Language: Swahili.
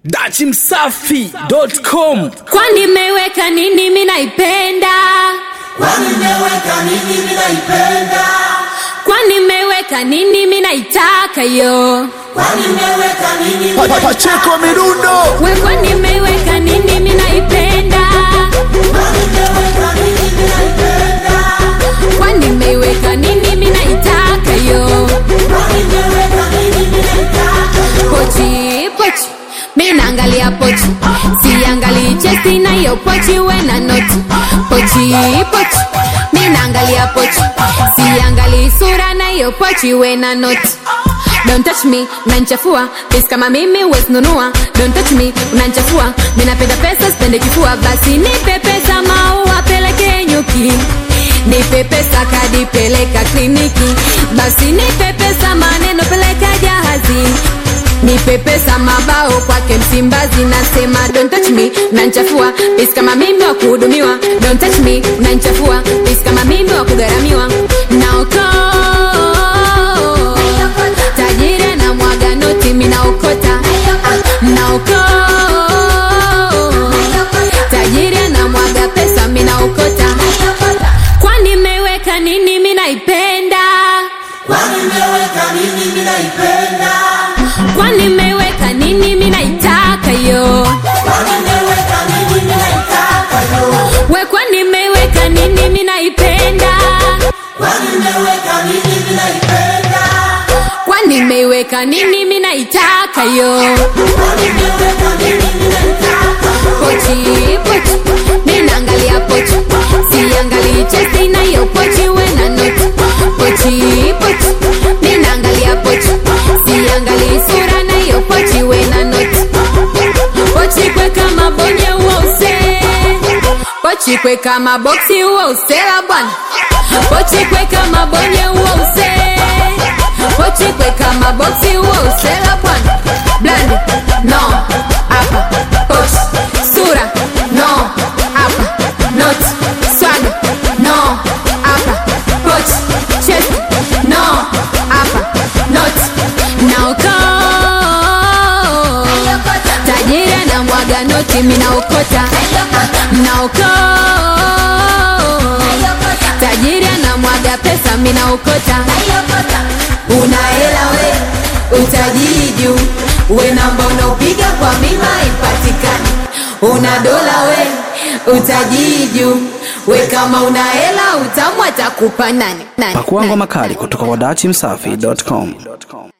dachimsafi.com kwani mmeweka nini mi naipenda kwani mmeweka nini minaipenda kwani mmeweka nini mi naitaka yo kwani mmeweka nini pacheko mirundo we kwani mmeweka nini mi naipenda kwani mmeweka nini minaipenda kwani mmeweka nini mi naitaka yo kwani mmeweka nini minaitaka pochi pochi mi naangalia pochi siangalii chesti na hiyo pochi we na noti pochi pochi mi naangalia pochi siangalii sura na hiyo pochi we na noti Don't touch me, unanichafua pesi kama mimi wesinunua Don't touch me, unanichafua minapenda pesa sipende kifua basi nipe pesa maua peleke nyuki nipe pesa kadi peleka kliniki basi nipe pesa maneno peleka jahazi nipe pesa mabao kwake msimbazi nasema don't touch me unanichafua pesi kama mimi wa kuhudumiwa don't touch me unanichafua pesi kama mimi wa kugharamiwa naoko tajiri na mwaga noti minaokota naoko tajiri na mwaga pesa minaokota kwani mmeweka nini minaipenda kwani mmeweka nini minaipenda kwani mmeweka nini minaitaka yo kwani mmeweka nini minaitaka yo we kwani mmeweka nini minaipenda kwani mmeweka nini minaipenda kwani mmeweka nini minaitaka yo kwani mmeweka nini minaitaka pochi pochi minaangalia pochi siangalii chesti na hiyo pochi we na noti pochi pochi minaangalia pochi siangalii sura na hiyo pochi we na noti pochi kwe kama bonye uose pochi kwe kama boksi uosela bwana pochi kwe kama bonye uose pochi kwe kama boksi uosela bwana blandi no hapa pochi sura no hapa not swag no hapa pochi chest no hapa not naoko tajiri na mwaga noti minaokota naoko tajiri na mwaga pesa minaokota una hela we utajiri juu we namba unaopiga kwa mima ipatikani una dola we utajiri juu we kama una hela utamu atakupa nani, nani, pakuangwa nani, makali kutoka kwa dachimsafi.com